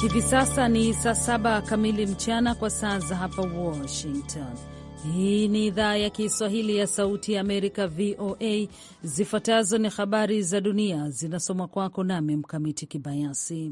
Hivi sasa ni saa saba kamili mchana kwa saa za hapa Washington. Hii ni idhaa ya Kiswahili ya Sauti ya Amerika, VOA. Zifuatazo ni habari za dunia zinasomwa kwako nami Mkamiti Kibayasi.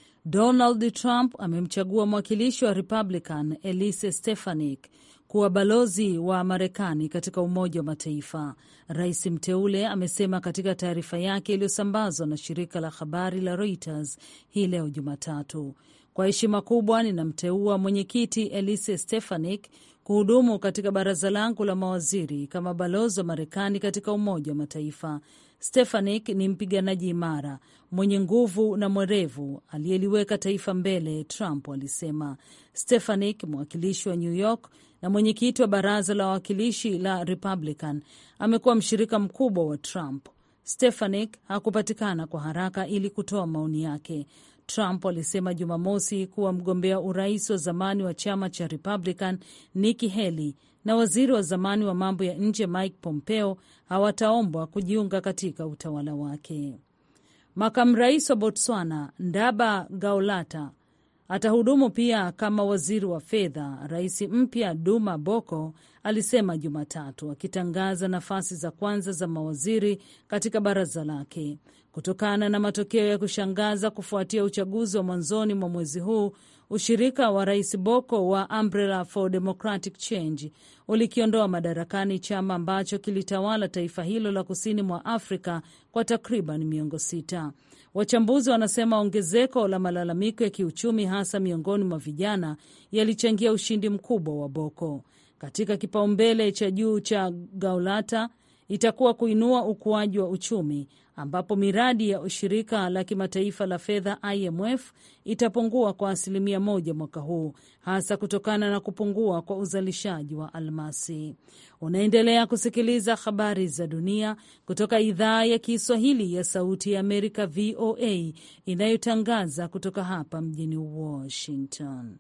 Donald Trump amemchagua mwakilishi wa Republican Elise Stefanik kuwa balozi wa Marekani katika Umoja wa Mataifa. Rais mteule amesema katika taarifa yake iliyosambazwa na shirika la habari la Reuters hii leo Jumatatu. Kwa heshima kubwa ninamteua mwenyekiti Elise Stefanik kuhudumu katika baraza langu la mawaziri kama balozi wa Marekani katika Umoja wa Mataifa. Stefanik ni mpiganaji imara mwenye nguvu na mwerevu aliyeliweka taifa mbele, Trump alisema. Stefanik, mwakilishi wa New York na mwenyekiti wa baraza la wawakilishi la Republican, amekuwa mshirika mkubwa wa Trump. Stefanik hakupatikana kwa haraka ili kutoa maoni yake. Trump alisema Jumamosi kuwa mgombea urais wa zamani wa chama cha Republican Nikki Haley na waziri wa zamani wa mambo ya nje Mike Pompeo hawataombwa kujiunga katika utawala wake. Makamu rais wa Botswana Ndaba Gaulata atahudumu pia kama waziri wa fedha. Rais mpya Duma Boko alisema Jumatatu, akitangaza nafasi za kwanza za mawaziri katika baraza lake kutokana na matokeo ya kushangaza kufuatia uchaguzi wa mwanzoni mwa mwezi huu. Ushirika wa rais Boko wa Umbrella for Democratic Change ulikiondoa madarakani chama ambacho kilitawala taifa hilo la kusini mwa Afrika kwa takriban miongo sita. Wachambuzi wanasema ongezeko la malalamiko ya kiuchumi hasa miongoni mwa vijana yalichangia ushindi mkubwa wa Boko. Katika kipaumbele cha juu cha Gaulata itakuwa kuinua ukuaji wa uchumi ambapo miradi ya shirika la kimataifa la fedha IMF itapungua kwa asilimia moja mwaka huu, hasa kutokana na kupungua kwa uzalishaji wa almasi. Unaendelea kusikiliza habari za dunia kutoka idhaa ya Kiswahili ya Sauti ya Amerika, VOA, inayotangaza kutoka hapa mjini Washington.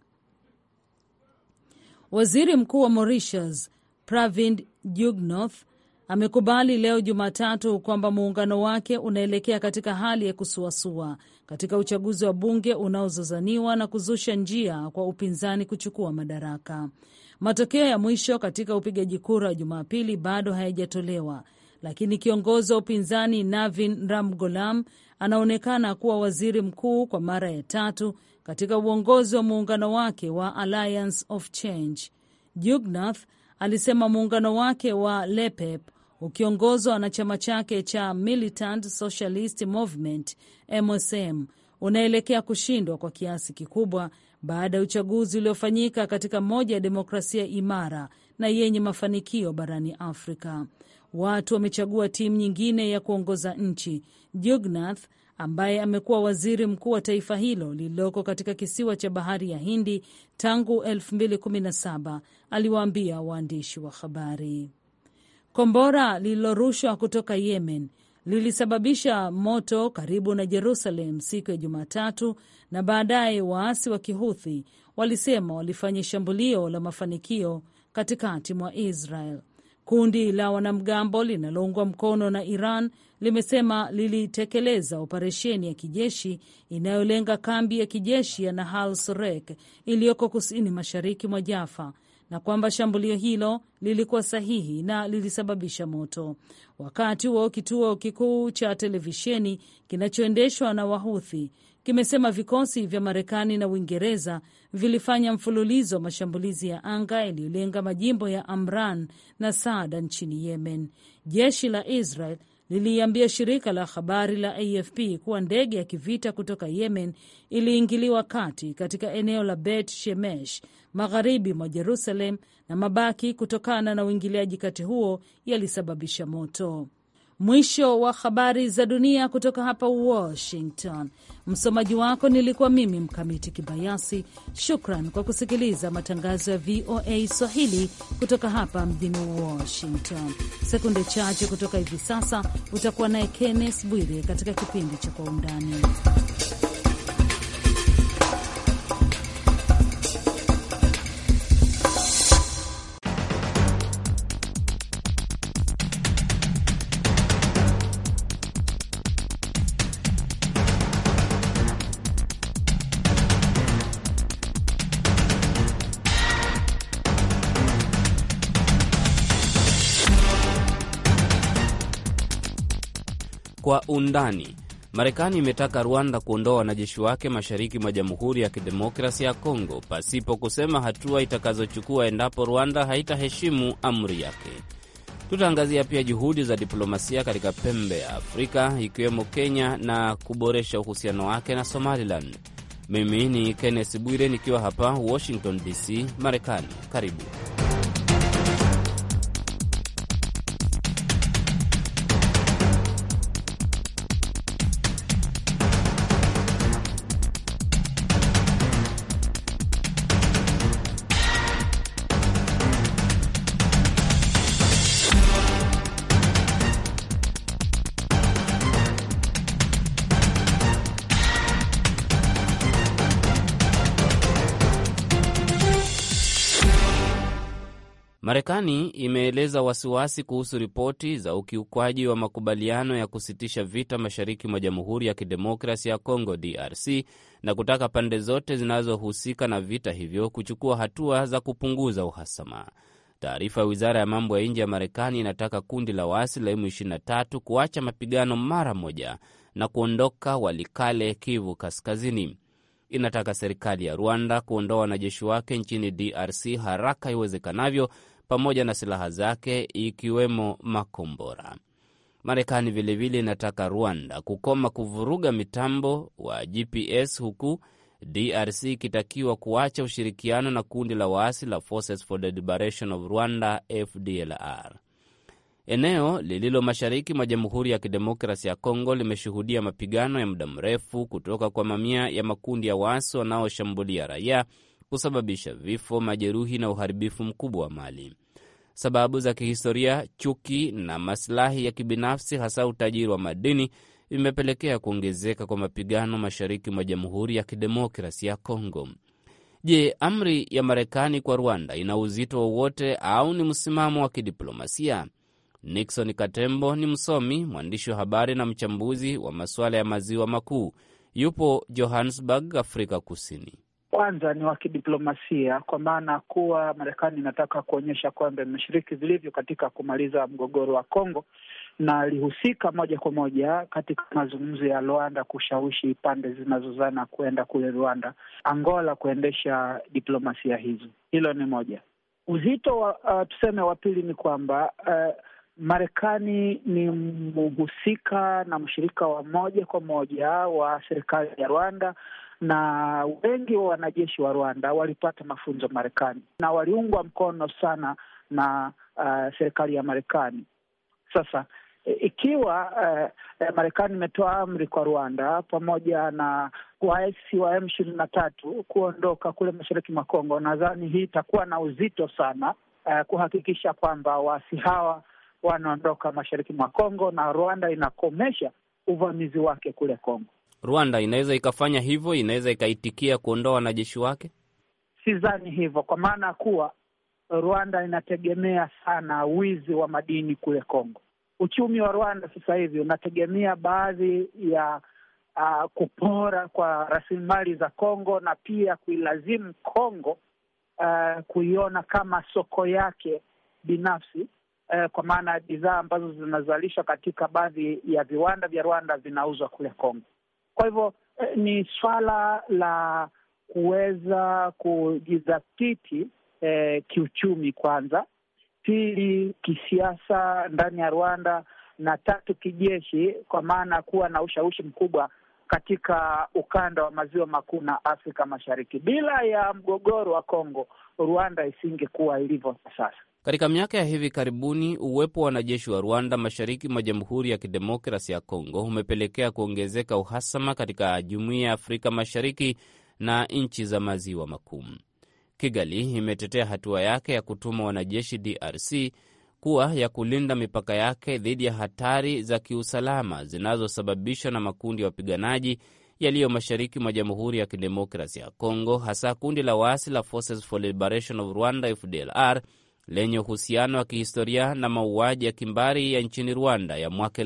Waziri Mkuu wa Mauritius Pravind Jugnauth amekubali leo Jumatatu kwamba muungano wake unaelekea katika hali ya kusuasua katika uchaguzi wa bunge unaozozaniwa na kuzusha njia kwa upinzani kuchukua madaraka. Matokeo ya mwisho katika upigaji kura wa Jumapili bado hayajatolewa, lakini kiongozi wa upinzani Navin Ramgoolam anaonekana kuwa waziri mkuu kwa mara ya tatu katika uongozi wa muungano wake wa Alliance of Change. Jugnauth alisema muungano wake wa LEPEP ukiongozwa na chama chake cha Militant Socialist Movement MSM unaelekea kushindwa kwa kiasi kikubwa baada ya uchaguzi uliofanyika katika moja ya demokrasia imara na yenye mafanikio barani Afrika. Watu wamechagua timu nyingine ya kuongoza nchi. Jugnauth ambaye amekuwa waziri mkuu wa taifa hilo lililoko katika kisiwa cha bahari ya Hindi tangu 2017 aliwaambia waandishi wa habari. Kombora lililorushwa kutoka Yemen lilisababisha moto karibu na Jerusalem siku ya Jumatatu, na baadaye waasi wa Kihuthi walisema walifanya shambulio la mafanikio katikati mwa Israel. Kundi la wanamgambo linaloungwa mkono na Iran limesema lilitekeleza operesheni ya kijeshi inayolenga kambi ya kijeshi ya Nahal Sorek iliyoko kusini mashariki mwa Jaffa na kwamba shambulio hilo lilikuwa sahihi na lilisababisha moto. Wakati huo kituo kikuu cha televisheni kinachoendeshwa na Wahuthi kimesema vikosi vya Marekani na Uingereza vilifanya mfululizo wa mashambulizi ya anga yaliyolenga majimbo ya Amran na Saada nchini Yemen. Jeshi la Israel liliambia shirika la habari la AFP kuwa ndege ya kivita kutoka Yemen iliingiliwa kati katika eneo la Bet Shemesh magharibi mwa Jerusalem na mabaki kutokana na uingiliaji kati huo yalisababisha moto. Mwisho wa habari za dunia kutoka hapa Washington. Msomaji wako nilikuwa mimi Mkamiti Kibayasi. Shukran kwa kusikiliza matangazo ya VOA Swahili kutoka hapa mjini Washington. Sekunde chache kutoka hivi sasa utakuwa naye Kenneth Bwire katika kipindi cha Kwa Undani. Kwa undani. Marekani imetaka Rwanda kuondoa wanajeshi wake mashariki mwa Jamhuri ya Kidemokrasia ya Kongo pasipo kusema hatua itakazochukua endapo Rwanda haitaheshimu amri yake. Tutaangazia pia juhudi za diplomasia katika pembe ya Afrika ikiwemo Kenya na kuboresha uhusiano wake na Somaliland. Mimi ni Kenneth Bwire nikiwa hapa Washington DC, Marekani. Karibu. Marekani imeeleza wasiwasi kuhusu ripoti za ukiukwaji wa makubaliano ya kusitisha vita mashariki mwa Jamhuri ya Kidemokrasi ya Kongo, DRC, na kutaka pande zote zinazohusika na vita hivyo kuchukua hatua za kupunguza uhasama. Taarifa ya wizara ya mambo ya nje ya Marekani inataka kundi la waasi la M23 kuacha mapigano mara moja na kuondoka Walikale, Kivu Kaskazini. Inataka serikali ya Rwanda kuondoa wanajeshi wake nchini DRC haraka iwezekanavyo pamoja na silaha zake ikiwemo makombora. Marekani vilevile inataka Rwanda kukoma kuvuruga mitambo wa GPS huku DRC ikitakiwa kuacha ushirikiano na kundi la waasi la Forces for the Liberation of Rwanda FDLR. Eneo lililo mashariki mwa Jamhuri ya Kidemokrasi ya Kongo limeshuhudia mapigano ya muda mrefu kutoka kwa mamia ya makundi ya waasi wanaoshambulia raia kusababisha vifo, majeruhi na uharibifu mkubwa wa mali. Sababu za kihistoria, chuki na masilahi ya kibinafsi, hasa utajiri wa madini, vimepelekea kuongezeka kwa mapigano mashariki mwa Jamhuri ya Kidemokrasi ya Kongo. Je, amri ya Marekani kwa Rwanda ina uzito wowote au ni msimamo wa kidiplomasia? Nixon Katembo ni msomi, mwandishi wa habari na mchambuzi wa masuala ya maziwa makuu. Yupo Johannesburg, Afrika Kusini. Kwanza ni wa kidiplomasia kwa maana kuwa Marekani inataka kuonyesha kwamba imeshiriki vilivyo katika kumaliza mgogoro wa Kongo na alihusika moja kwa moja katika mazungumzo ya Rwanda kushawishi pande zinazozana kuenda kule Rwanda, Angola kuendesha diplomasia hizo. Hilo ni moja. Uzito wa uh, tuseme wa pili ni kwamba uh, Marekani ni mhusika na mshirika wa moja kwa moja wa serikali ya Rwanda na wengi wa wanajeshi wa Rwanda walipata mafunzo Marekani na waliungwa mkono sana na uh, serikali ya Marekani. Sasa ikiwa uh, Marekani imetoa amri kwa Rwanda pamoja na waasi wa M ishirini na tatu kuondoka kule mashariki mwa Kongo, nadhani hii itakuwa na uzito sana uh, kuhakikisha kwamba waasi hawa wanaondoka mashariki mwa Kongo na Rwanda inakomesha uvamizi wake kule Kongo. Rwanda inaweza ikafanya hivyo, inaweza ikaitikia kuondoa wanajeshi wake? Sidhani hivyo, kwa maana ya kuwa Rwanda inategemea sana wizi wa madini kule Kongo. Uchumi wa Rwanda sasa hivi unategemea baadhi ya uh, kupora kwa rasilimali za Kongo na pia kuilazimu Kongo uh, kuiona kama soko yake binafsi uh, kwa maana ya bidhaa ambazo zinazalishwa katika baadhi ya viwanda vya Rwanda vinauzwa kule Kongo. Kwa hivyo eh, ni swala la kuweza kujidhatiti eh, kiuchumi kwanza, pili kisiasa ndani ya Rwanda, na tatu kijeshi, kwa maana kuwa na ushawishi mkubwa katika ukanda wa maziwa makuu na Afrika Mashariki. Bila ya mgogoro wa Kongo, Rwanda isingekuwa ilivyo sasa. Katika miaka ya hivi karibuni uwepo wa wanajeshi wa Rwanda mashariki mwa Jamhuri ya Kidemokrasi ya Kongo umepelekea kuongezeka uhasama katika Jumuiya ya Afrika Mashariki na nchi za maziwa makuu. Kigali imetetea hatua yake ya kutuma wanajeshi DRC kuwa ya kulinda mipaka yake dhidi ya hatari za kiusalama zinazosababishwa na makundi ya wapiganaji yaliyo mashariki mwa Jamhuri ya Kidemokrasi ya Kongo, hasa kundi la waasi la Forces for Liberation of Rwanda FDLR lenye uhusiano wa kihistoria na mauaji ya kimbari ya nchini Rwanda ya mwaka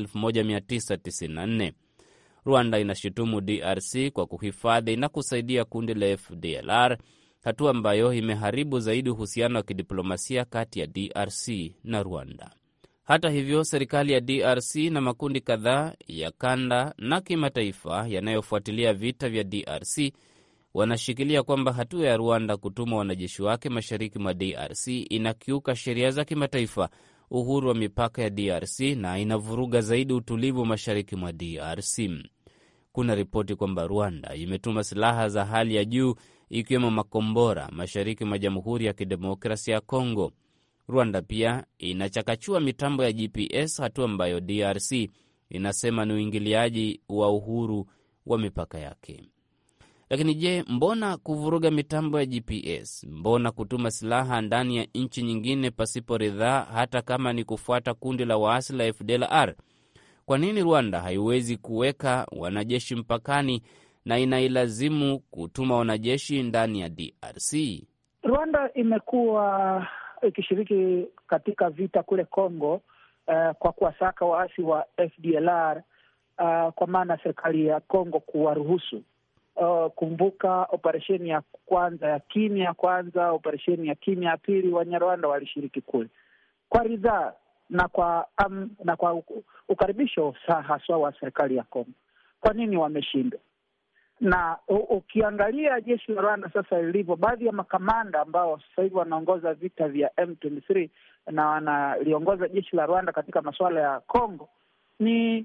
1994. Rwanda inashutumu DRC kwa kuhifadhi na kusaidia kundi la FDLR, hatua ambayo imeharibu zaidi uhusiano wa kidiplomasia kati ya DRC na Rwanda. Hata hivyo, serikali ya DRC na makundi kadhaa ya kanda na kimataifa yanayofuatilia vita vya DRC wanashikilia kwamba hatua ya Rwanda kutuma wanajeshi wake mashariki mwa DRC inakiuka sheria za kimataifa, uhuru wa mipaka ya DRC na inavuruga zaidi utulivu mashariki mwa DRC. Kuna ripoti kwamba Rwanda imetuma silaha za hali ya juu ikiwemo makombora mashariki mwa Jamhuri ya Kidemokrasia ya Kongo. Rwanda pia inachakachua mitambo ya GPS, hatua ambayo DRC inasema ni uingiliaji wa uhuru wa mipaka yake. Lakini je, mbona kuvuruga mitambo ya GPS? Mbona kutuma silaha ndani ya nchi nyingine pasipo ridhaa, hata kama ni kufuata kundi la waasi la FDLR? Kwa nini Rwanda haiwezi kuweka wanajeshi mpakani na inailazimu kutuma wanajeshi ndani ya DRC? Rwanda imekuwa ikishiriki katika vita kule Congo uh, kwa kuwasaka waasi wa FDLR uh, kwa maana serikali ya Congo kuwaruhusu Uh, kumbuka operesheni ya kwanza ya kimya ya kwanza, operesheni ya kimya ya pili, Wanyarwanda walishiriki kule kwa ridhaa na kwa um, na kwa ukaribisho haswa wa serikali ya Kongo. Kwa nini wameshindwa? Na ukiangalia jeshi la Rwanda sasa lilivyo, baadhi ya makamanda ambao sasa hivi wanaongoza vita vya M23 na wanaliongoza jeshi la Rwanda katika masuala ya Kongo ni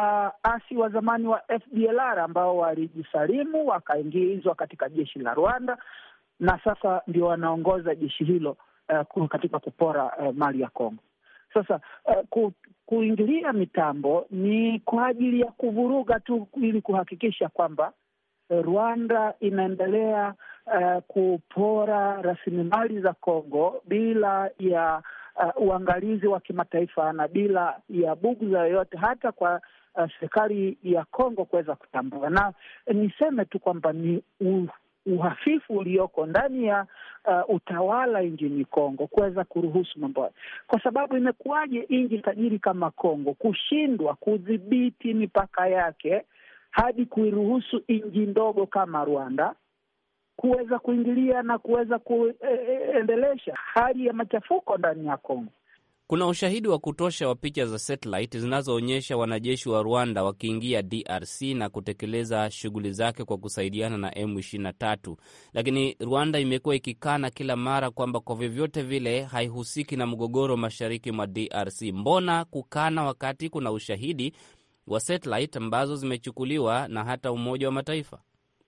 waasi wa zamani wa FDLR ambao walijisalimu wakaingizwa katika jeshi la Rwanda na sasa ndio wanaongoza jeshi hilo uh, katika kupora uh, mali ya Kongo. Sasa uh, ku, kuingilia mitambo ni kwa ajili ya kuvuruga tu ili kuhakikisha kwamba uh, Rwanda inaendelea uh, kupora rasilimali za Kongo bila ya Uh, uangalizi wa kimataifa na bila ya bughudha yoyote hata kwa uh, serikali ya Kongo kuweza kutambua. Na niseme tu kwamba ni uh, uhafifu ulioko ndani ya uh, utawala nchini Kongo kuweza kuruhusu mambo hayo, kwa sababu imekuwaje nchi tajiri kama Kongo kushindwa kudhibiti mipaka yake hadi kuiruhusu nchi ndogo kama Rwanda kuweza kuingilia na kuweza kuendelesha hali ya machafuko ndani ya Kongo. Kuna ushahidi wa kutosha wa picha za satellite zinazoonyesha wanajeshi wa Rwanda wakiingia DRC na kutekeleza shughuli zake kwa kusaidiana na M23, lakini Rwanda imekuwa ikikana kila mara kwamba kwa vyovyote vile haihusiki na mgogoro mashariki mwa DRC. Mbona kukana wakati kuna ushahidi wa satellite ambazo zimechukuliwa na hata Umoja wa Mataifa?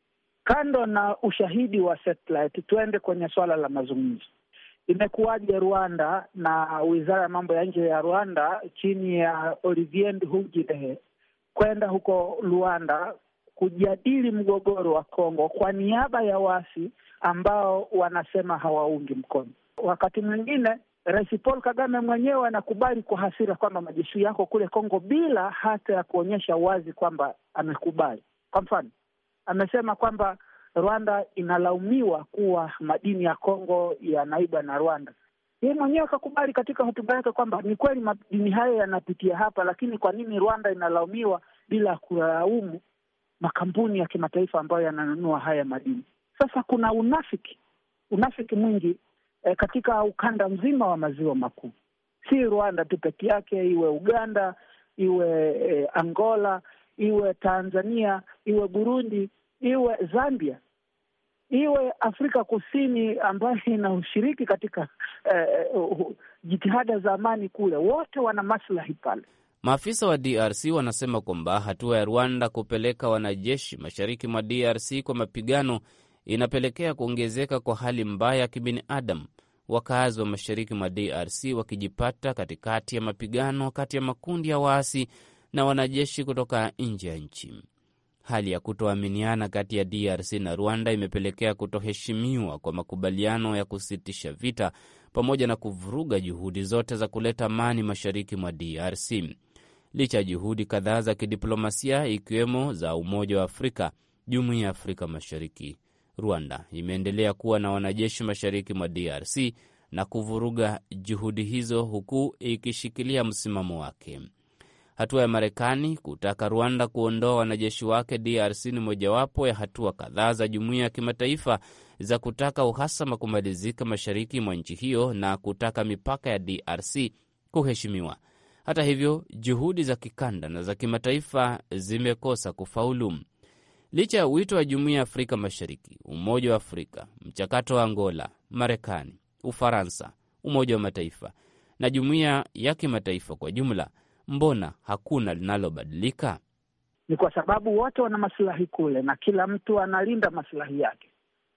Kando na ushahidi wa satellite, tuende kwenye suala la mazungumzo. Imekuwaje Rwanda na wizara ya mambo ya nje ya Rwanda chini ya Olivier Nduhungirehe kwenda huko Luanda kujadili mgogoro wa Kongo kwa niaba ya waasi ambao wanasema hawaungi mkono? Wakati mwingine Rais Paul Kagame mwenyewe anakubali kwa hasira kwamba majeshi yako kule Kongo bila hata ya kuonyesha wazi kwamba amekubali. Kwa mfano amesema kwamba Rwanda inalaumiwa kuwa madini ya Kongo yanaiba na Rwanda. Yeye mwenyewe akakubali katika hotuba yake kwamba ni kweli madini hayo yanapitia hapa, lakini kwa nini Rwanda inalaumiwa bila kulaumu makampuni ya kimataifa ambayo yananunua haya madini? Sasa kuna unafiki, unafiki mwingi eh, katika ukanda mzima wa maziwa makuu, si Rwanda tu peke yake, iwe Uganda, iwe eh, Angola, iwe Tanzania, iwe Burundi iwe Zambia, iwe Afrika Kusini ambayo ina ushiriki katika eh, uh, jitihada za amani kule, wote wana maslahi pale. Maafisa wa DRC wanasema kwamba hatua ya Rwanda kupeleka wanajeshi mashariki mwa DRC kwa mapigano inapelekea kuongezeka kwa hali mbaya ya kibinadamu, wakazi wa mashariki mwa DRC wakijipata katikati ya mapigano kati ya makundi ya waasi na wanajeshi kutoka nje ya nchi. Hali ya kutoaminiana kati ya DRC na Rwanda imepelekea kutoheshimiwa kwa makubaliano ya kusitisha vita pamoja na kuvuruga juhudi zote za kuleta amani mashariki mwa DRC. Licha ya juhudi kadhaa za kidiplomasia ikiwemo za Umoja wa Afrika, Jumuiya ya Afrika Mashariki, Rwanda imeendelea kuwa na wanajeshi mashariki mwa DRC na kuvuruga juhudi hizo huku ikishikilia msimamo wake. Hatua ya Marekani kutaka Rwanda kuondoa wanajeshi wake DRC ni mojawapo ya hatua kadhaa za jumuiya ya kimataifa za kutaka uhasama kumalizika mashariki mwa nchi hiyo na kutaka mipaka ya DRC kuheshimiwa. Hata hivyo, juhudi za kikanda na za kimataifa zimekosa kufaulu. Licha ya wito wa Jumuiya ya Afrika Mashariki, Umoja wa Afrika, mchakato wa Angola, Marekani, Ufaransa, Umoja wa Mataifa na jumuiya ya kimataifa kwa jumla, mbona hakuna linalobadilika? Ni kwa sababu wote wana masilahi kule na kila mtu analinda masilahi yake.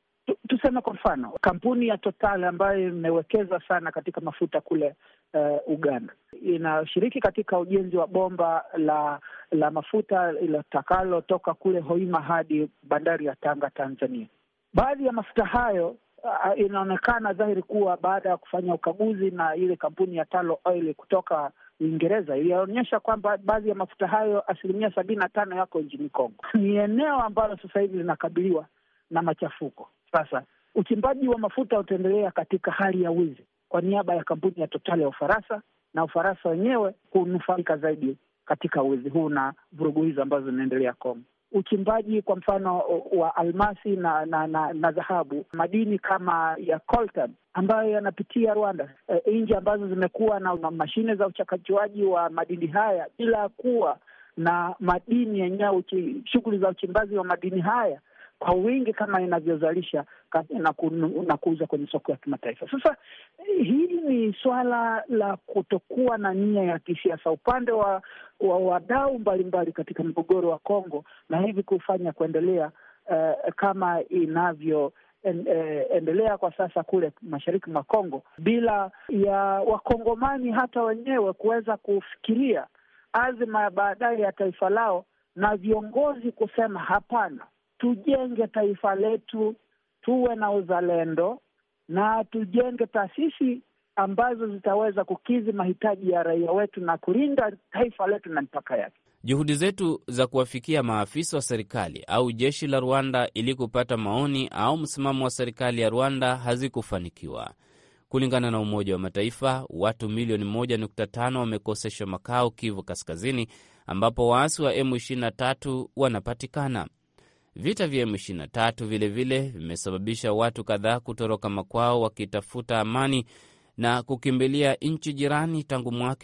Tuseme kwa mfano kampuni ya Total ambayo imewekeza sana katika mafuta kule uh, Uganda inashiriki katika ujenzi wa bomba la la mafuta litakalotoka kule Hoima hadi bandari ya Tanga, Tanzania. Baadhi ya mafuta hayo uh, inaonekana dhahiri kuwa baada ya kufanya ukaguzi na ile kampuni ya Talo Oil kutoka Uingereza ilionyesha kwamba baadhi ya mafuta hayo asilimia sabini na tano yako nchini Kongo. Ni eneo ambalo sasa hivi linakabiliwa na machafuko. Sasa uchimbaji wa mafuta utaendelea katika hali ya wizi kwa niaba ya kampuni ya Total ya Ufaransa, na Ufaransa wenyewe kunufaika zaidi katika wizi huu na vurugu hizo ambazo zinaendelea Kongo. Uchimbaji kwa mfano wa almasi na na, na, na dhahabu, madini kama ya coltan ambayo yanapitia Rwanda, e, nchi ambazo zimekuwa na, na mashine za uchakachuaji wa madini haya bila kuwa na madini yenyewe, shughuli za uchimbaji wa madini haya kwa wingi kama inavyozalisha na, ku, na kuuza kwenye soko ya kimataifa. Sasa hili ni swala la kutokuwa na nia ya kisiasa upande wa wadau mbalimbali katika mgogoro wa Kongo, na hivi kufanya kuendelea uh, kama inavyo en, eh, endelea kwa sasa kule mashariki mwa Kongo bila ya wakongomani hata wenyewe kuweza kufikiria azma ya baadaye ya taifa lao na viongozi kusema hapana tujenge taifa letu, tuwe na uzalendo na tujenge taasisi ambazo zitaweza kukidhi mahitaji ya raia wetu na kulinda taifa letu na mipaka yake. Juhudi zetu za kuwafikia maafisa wa serikali au jeshi la Rwanda ili kupata maoni au msimamo wa serikali ya Rwanda hazikufanikiwa. Kulingana na Umoja wa Mataifa, watu milioni 1.5 wamekoseshwa makao Kivu Kaskazini, ambapo waasi wa M23 wanapatikana. Vita vya M23 vilevile vimesababisha watu kadhaa kutoroka makwao wakitafuta amani na kukimbilia nchi jirani tangu mwaka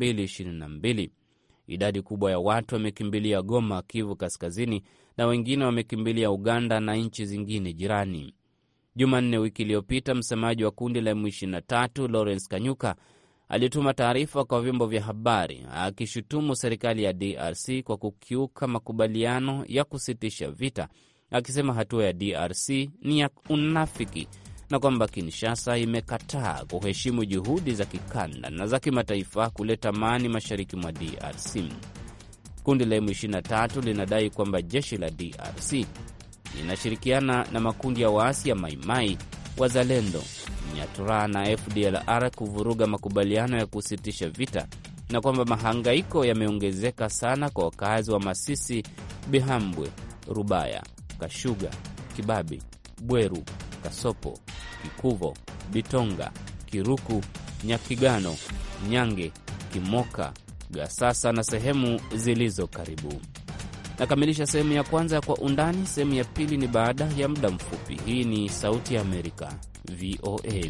2022. Idadi kubwa ya watu wamekimbilia Goma, Kivu Kaskazini, na wengine wamekimbilia Uganda na nchi zingine jirani. Jumanne wiki iliyopita, msemaji wa kundi la M23 Lawrence Kanyuka alituma taarifa kwa vyombo vya habari akishutumu serikali ya DRC kwa kukiuka makubaliano ya kusitisha vita, akisema hatua ya DRC ni ya unafiki na kwamba Kinshasa imekataa kuheshimu juhudi za kikanda na za kimataifa kuleta amani mashariki mwa DRC. Kundi la M23 linadai kwamba jeshi la DRC linashirikiana na makundi ya waasi ya Maimai, Wazalendo, Nyatura na FDLR kuvuruga makubaliano ya kusitisha vita na kwamba mahangaiko yameongezeka sana kwa wakazi wa Masisi, Bihambwe, Rubaya, Kashuga, Kibabi, Bweru, Kasopo, Kikuvo, Bitonga, Kiruku, Nyakigano, Nyange, Kimoka, Gasasa na sehemu zilizo karibu. Nakamilisha sehemu ya kwanza ya Kwa Undani. Sehemu ya pili ni baada ya muda mfupi. Hii ni Sauti ya Amerika, VOA.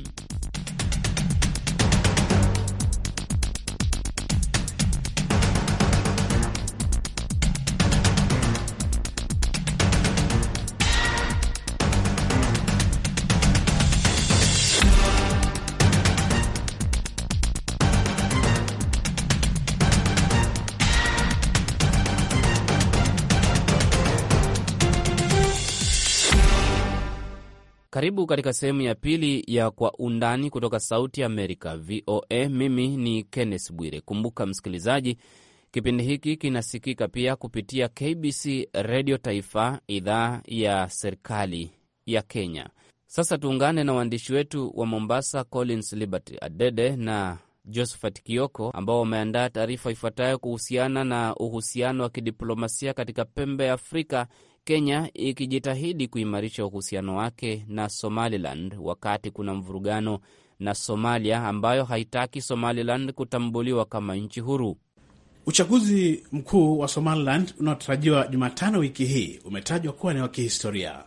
Karibu katika sehemu ya pili ya Kwa Undani kutoka Sauti ya Amerika, VOA. Mimi ni Kenneth Bwire. Kumbuka msikilizaji, kipindi hiki kinasikika pia kupitia KBC Redio Taifa, idhaa ya serikali ya Kenya. Sasa tuungane na waandishi wetu wa Mombasa, Collins Liberty Adede na Josephat Kioko, ambao wameandaa taarifa ifuatayo kuhusiana na uhusiano wa kidiplomasia katika pembe ya Afrika Kenya ikijitahidi kuimarisha uhusiano wake na Somaliland wakati kuna mvurugano na Somalia ambayo haitaki Somaliland kutambuliwa kama nchi huru. Uchaguzi mkuu wa Somaliland unaotarajiwa Jumatano wiki hii umetajwa kuwa ni wa kihistoria.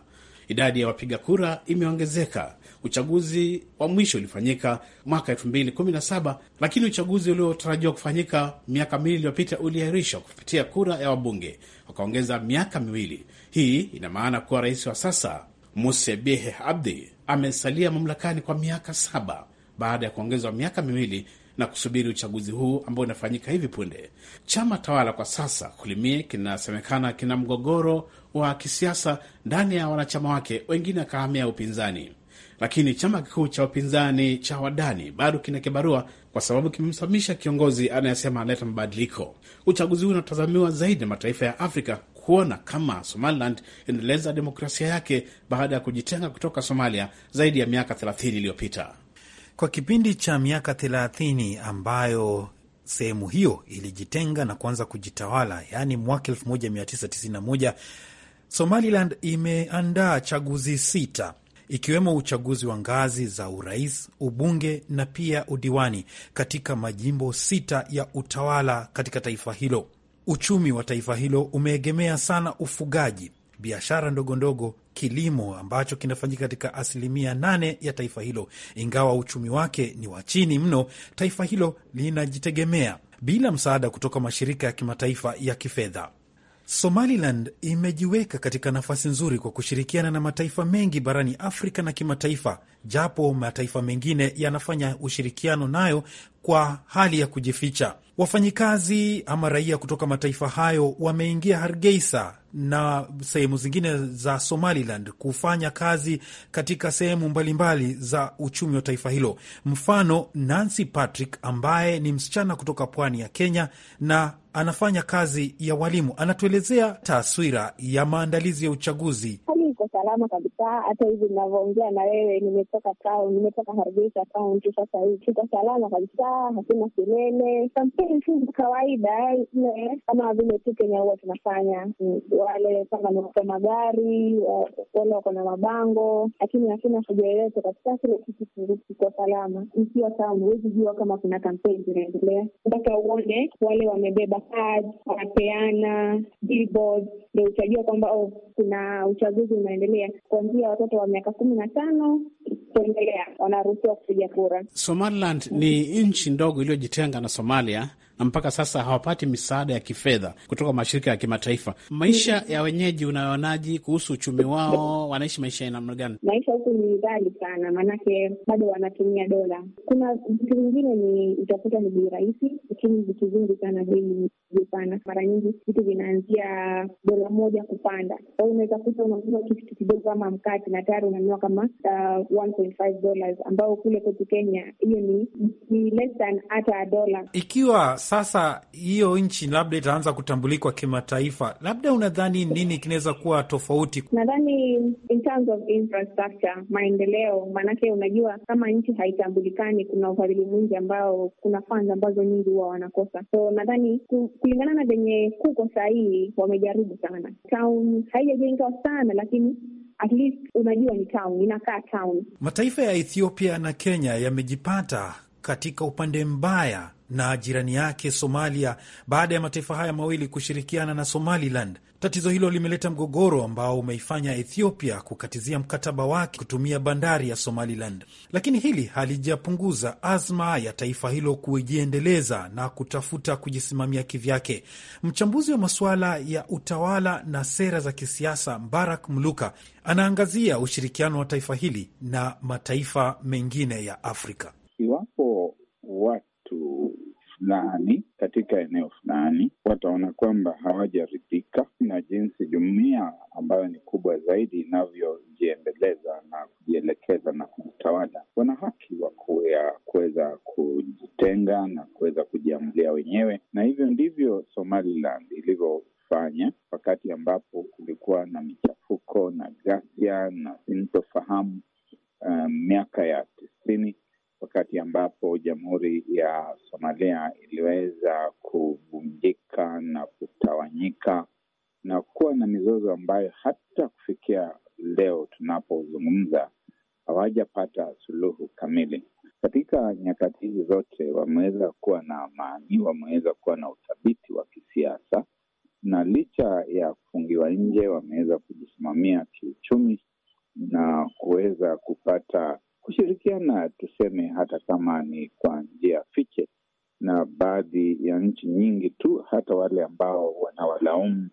Idadi ya wapiga kura imeongezeka. Uchaguzi wa mwisho ulifanyika mwaka 2017 lakini uchaguzi uliotarajiwa kufanyika miaka miwili iliyopita uliahirishwa kupitia kura ya wabunge, wakaongeza miaka miwili. Hii ina maana kuwa rais wa sasa Muse Bihi Abdi amesalia mamlakani kwa miaka saba baada ya kuongezwa miaka miwili na kusubiri uchaguzi huu ambao unafanyika hivi punde. Chama tawala kwa sasa Kulimie kinasemekana kina mgogoro wa kisiasa ndani ya wanachama wake, wengine wakahamia upinzani, lakini chama kikuu cha upinzani cha Wadani bado kina kibarua kwa sababu kimemsamisha kiongozi anayesema analeta mabadiliko. Uchaguzi huu unatazamiwa zaidi na mataifa ya Afrika kuona kama Somaliland inaendeleza demokrasia yake baada ya kujitenga kutoka Somalia zaidi ya miaka 30 iliyopita. Kwa kipindi cha miaka 30 ambayo sehemu hiyo ilijitenga na kuanza kujitawala, yaani mwaka 1991, Somaliland imeandaa chaguzi sita ikiwemo uchaguzi wa ngazi za urais, ubunge na pia udiwani katika majimbo sita ya utawala katika taifa hilo. Uchumi wa taifa hilo umeegemea sana ufugaji, biashara ndogo ndogo, kilimo ambacho kinafanyika katika asilimia nane ya taifa hilo. Ingawa uchumi wake ni wa chini mno, taifa hilo linajitegemea bila msaada kutoka mashirika ya kimataifa ya kifedha. Somaliland imejiweka katika nafasi nzuri kwa kushirikiana na mataifa mengi barani Afrika na kimataifa, japo mataifa mengine yanafanya ushirikiano nayo kwa hali ya kujificha. Wafanyikazi ama raia kutoka mataifa hayo wameingia Hargeisa na sehemu zingine za Somaliland kufanya kazi katika sehemu mbalimbali za uchumi wa taifa hilo. Mfano, Nancy Patrick ambaye ni msichana kutoka pwani ya Kenya na anafanya kazi ya walimu, anatuelezea taswira ya maandalizi ya uchaguzi. Hali iko salama kabisa. Hata hivi ninavyoongea na wewe, nimetoka town, nimetoka Hargeisa kaunti. Sasa hivi tuko salama kabisa, hakuna kelele. Kampeni tu kawaida ile kama vile tu Kenya huwa tunafanya, wale kama ni wako magari, wale wako na mabango, lakini hakuna fujo yoyote kabisa. Kile kitu kiko salama. Ikiwa town, huwezi jua kama kuna kampeni zinaendelea mpaka uone wale wamebeba cards, wanapeana billboards, ndio utajua kwamba oh, kuna uchaguzi unaendelea. Kuanzia watoto wa miaka kumi na tano kuendelea wanaruhusiwa kupiga kura. Somaliland ni nchi ndogo iliyojitenga na Somalia na mpaka sasa hawapati misaada ya kifedha kutoka mashirika ya kimataifa. Maisha ya wenyeji unayoonaji kuhusu uchumi wao? Wanaishi maisha ya namna gani? Maisha huku ni ghali sana, maanake bado wanatumia dola. Kuna vitu vingine ni utakuta ni bei rahisi, lakini vitu vingi sana bei vipana. Mara nyingi vitu vinaanzia dola moja kupanda. Kwa hiyo unaweza kuta unanunua kitu kidogo kama mkate na tayari unanunua kama uh, 1.5 dollars, ambao kule kwetu Kenya hiyo ni, ni less than hata dola. Ikiwa sasa hiyo nchi labda itaanza kutambulikwa kimataifa, labda unadhani nini kinaweza kuwa tofauti? Nadhani in terms of infrastructure, maendeleo. Maanake unajua kama nchi haitambulikani, kuna ufadhili mwingi ambao, kuna funds ambazo nyingi huwa wanakosa. So nadhani kulingana na venye kuko sahii, wamejaribu sana. Town haijajengwa sana, lakini at least unajua ni town, inakaa town. Mataifa ya Ethiopia na Kenya yamejipata katika upande mbaya na jirani yake Somalia baada ya mataifa haya mawili kushirikiana na Somaliland. Tatizo hilo limeleta mgogoro ambao umeifanya Ethiopia kukatizia mkataba wake kutumia bandari ya Somaliland, lakini hili halijapunguza azma ya taifa hilo kujiendeleza na kutafuta kujisimamia kivyake. Mchambuzi wa masuala ya utawala na sera za kisiasa Barak Mluka anaangazia ushirikiano wa taifa hili na mataifa mengine ya Afrika. Iwapo watu fulani katika eneo fulani wataona kwamba hawajaridhika na jinsi jumuiya ambayo ni kubwa zaidi inavyojiendeleza na kujielekeza na kujitawala, wana haki wa kuweza kujitenga na kuweza kujiamulia wenyewe, na hivyo ndivyo Somaliland ilivyofanya wakati ambapo kulikuwa na michafuko na ghasia na sintofahamu miaka um, ya tisini wakati ambapo jamhuri ya Somalia iliweza kuvunjika na kutawanyika na kuwa na mizozo ambayo hata kufikia leo tunapozungumza hawajapata suluhu kamili. Katika nyakati hizi zote wameweza kuwa na amani, wameweza kuwa na uthabiti wa kisiasa, na licha ya kufungiwa nje, wameweza kujisimamia kiuchumi na kuweza kupata kushirikiana, tuseme hata kama ni kwa njia fiche, na baadhi ya nchi nyingi tu, hata wale ambao wanawalaumu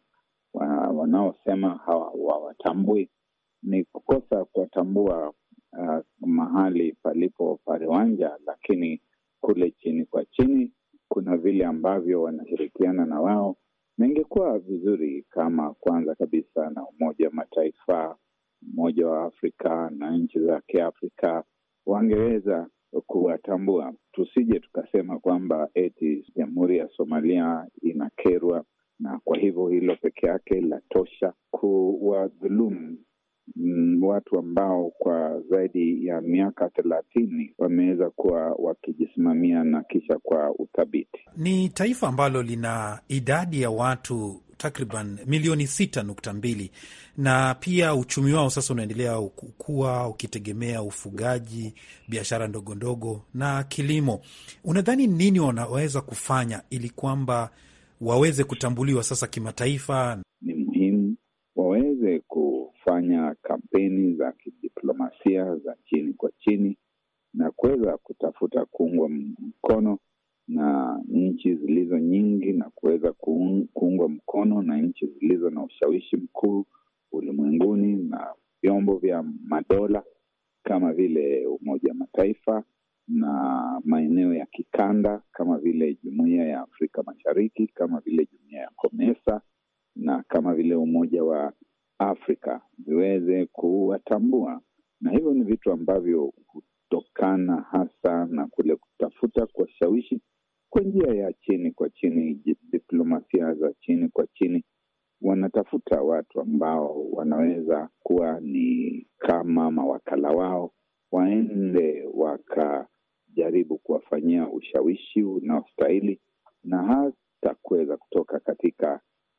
wanaosema hawatambui, ni kukosa kuwatambua uh, mahali palipo pariwanja, lakini kule chini kwa chini kuna vile ambavyo wanashirikiana na wao, na ingekuwa vizuri kama kwanza kabisa na Umoja wa Mataifa, Umoja wa Afrika na nchi za Kiafrika wangeweza kuwatambua, tusije tukasema kwamba eti Jamhuri ya Somalia inakerwa na kwa hivyo hilo peke yake latosha kuwadhulumu mm, watu ambao kwa zaidi ya miaka thelathini wameweza kuwa wakijisimamia na kisha kwa uthabiti. Ni taifa ambalo lina idadi ya watu takriban milioni sita nukta mbili na pia uchumi wao sasa unaendelea kukua ukitegemea ufugaji, biashara ndogo ndogo na kilimo. Unadhani nini wanaweza kufanya ili kwamba waweze kutambuliwa sasa kimataifa? Ni muhimu waweze kufanya kampeni za kidiplomasia za chini kwa chini na kuweza kutafuta kuungwa mkono na nchi zilizo nyingi na kuweza kuungwa mkono na nchi zilizo na ushawishi mkuu ulimwenguni na vyombo vya madola kama vile Umoja wa Mataifa na maeneo ya kikanda kama vile Jumuiya ya Afrika Mashariki, kama vile Jumuiya ya COMESA na kama vile Umoja wa Afrika viweze kuwatambua, na hivyo ni vitu ambavyo hutokana hasa na kule kutafuta kuwashawishi kwa njia ya chini kwa chini, diplomasia za chini kwa chini. Wanatafuta watu ambao wanaweza kuwa ni kama mawakala wao, waende wakajaribu kuwafanyia ushawishi unaostahili na hata kuweza kutoka katika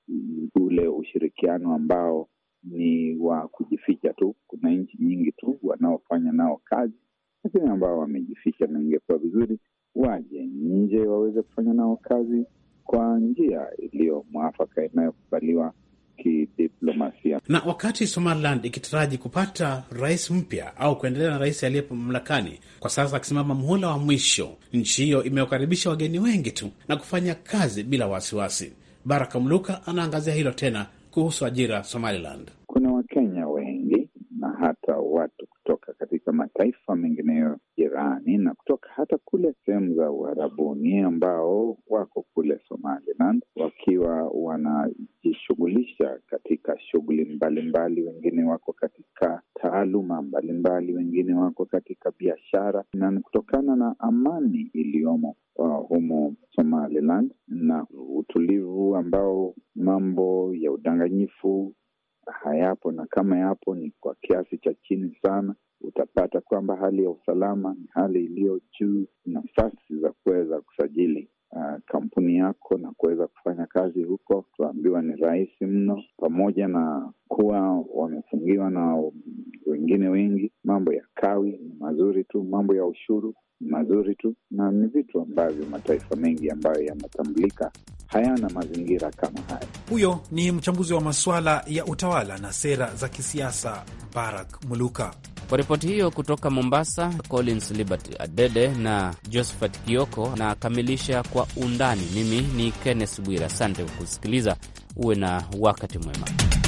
ule ushirikiano ambao ni wa kujificha tu. Kuna nchi nyingi tu wanaofanya nao kazi, lakini ambao wamejificha, na ingekuwa vizuri waje nje waweze kufanya nao kazi kwa njia iliyo mwafaka inayokubaliwa kidiplomasia. Na wakati Somaliland ikitaraji kupata rais mpya au kuendelea na rais aliyepo mamlakani kwa sasa akisimama muhula wa mwisho, nchi hiyo imewakaribisha wageni wengi tu na kufanya kazi bila wasiwasi. Baraka Mluka anaangazia hilo tena kuhusu ajira Somaliland. Kuna Wakenya wengi na hata watu kutoka katika mataifa mengineyo jirani na kutoka hata kule sehemu za Uarabuni ambao wako kule Somaliland wakiwa wanajishughulisha katika shughuli mbalimbali. Wengine wako katika taaluma mbalimbali, wengine wako katika biashara, na ni kutokana na amani iliyomo uh, humo Somaliland na utulivu ambao mambo ya udanganyifu hayapo, na kama yapo ni kwa kiasi cha chini sana. Utapata kwamba hali ya usalama ni hali iliyo juu. Nafasi za kuweza kusajili uh, kampuni yako na kuweza kufanya kazi huko, tuambiwa ni rahisi mno, pamoja na kuwa wamefungiwa na wengine wengi. Mambo ya kawi ni mazuri tu, mambo ya ushuru ni mazuri tu, na ni vitu ambavyo mataifa mengi ambayo yanatambulika hayana mazingira kama haya. Huyo ni mchambuzi wa masuala ya utawala na sera za kisiasa Barak Muluka. Kwa ripoti hiyo kutoka Mombasa, Collins Liberty Adede na Josephat Kioko na akamilisha kwa undani. Mimi ni Kenneth Bwira, asante kwa kusikiliza. Uwe na wakati mwema.